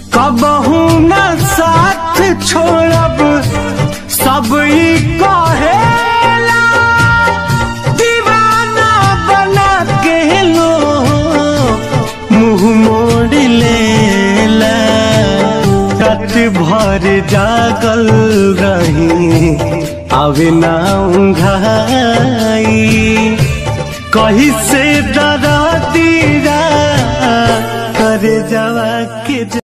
कबहू न साथ छोड़ब सब ई कहेला दीवाना बना के लो मुंह मोड़ लेला रात भर जागल रही आवे ना उंघाई कहीं से डरा दीरा करे जवा के